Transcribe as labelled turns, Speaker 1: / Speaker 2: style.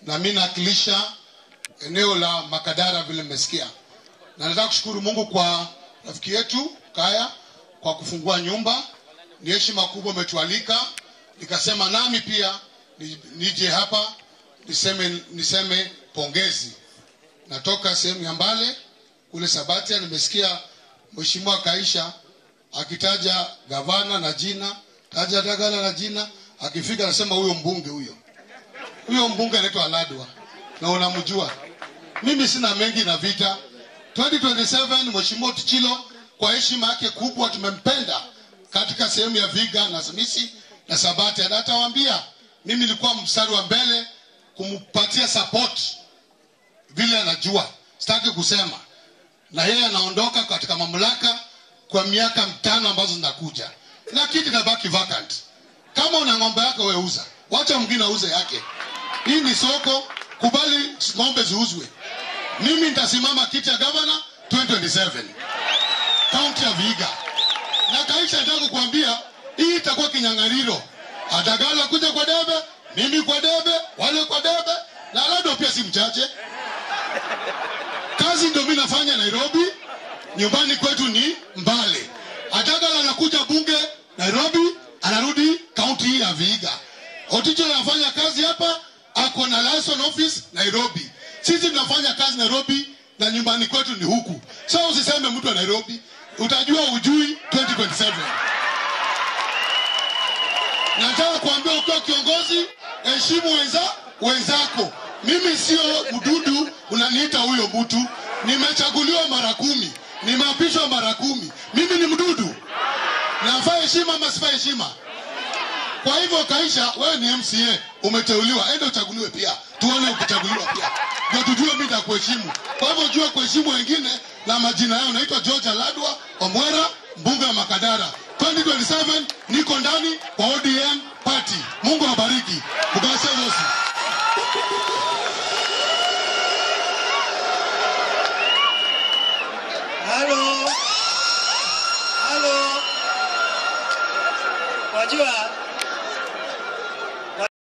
Speaker 1: na mi nawakilisha eneo la Makadara vile mmesikia, na nataka kushukuru Mungu kwa rafiki yetu Kaya kwa kufungua nyumba. Ni heshima kubwa umetualika, nikasema nami pia ni- nije hapa niseme, niseme pongezi. Natoka sehemu ya Mbale kule Sabatia, nimesikia Mheshimiwa Kaisha akitaja gavana na jina, taja Dagala na jina, akifika anasema huyo mbunge huyo huyo mbunge anaitwa Ladwa na unamjua. Mimi sina mengi na vita. 2027 Mheshimiwa Tuchilo kwa heshima yake kubwa tumempenda katika sehemu ya Viga na Simisi na Sabati, na atawaambia mimi nilikuwa mstari wa mbele kumpatia support vile anajua, sitaki kusema, na yeye anaondoka katika mamlaka kwa miaka mitano ambazo zinakuja, na kiti kinabaki vacant. Kama una ng'ombe yako wewe uza, wacha mwingine auze yake. Hii ni soko, kubali ng'ombe ziuzwe. Mimi nitasimama kiti ya gavana 2027 kaunti ya Vihiga, na Kaisha nataka kukuambia hii itakuwa kinyang'anyiro. Atagala kuja kwa debe, mimi kwa debe, wale kwa debe, na Lado pia si mchache. Kazi ndio mimi nafanya Nairobi, nyumbani kwetu ni Mbale. Atagala anakuja bunge Nairobi, anarudi kaunti hii ya Vihiga. Oticho anafanya kazi hapa, ako na license office Nairobi. Sisi tunafanya kazi Nairobi na nyumbani kwetu ni huku. So usiseme mtu wa Nairobi, utajua ujui 2027. Nataka kuambia ukiwa kiongozi, heshimu wenza wenzako. Mimi sio mdudu unaniita huyo mtu. Nimechaguliwa mara kumi, nimeapishwa mara kumi. Mimi ni mdudu? Nafaa heshima ama sifaa heshima? Kwa hivyo Kaisha, wewe ni MCA, umeteuliwa, enda uchaguliwe pia, tuone ukichaguliwa pia, ndio tujue mimi nitakuheshimu. Kwa hivyo jua kuheshimu wengine na majina yao. Naitwa George Aladwa Omwera, mbunge wa Makadara. 2027 niko ndani kwa ODM party. Mungu awabariki. Bugase wosi.
Speaker 2: Halo. Halo. Wajua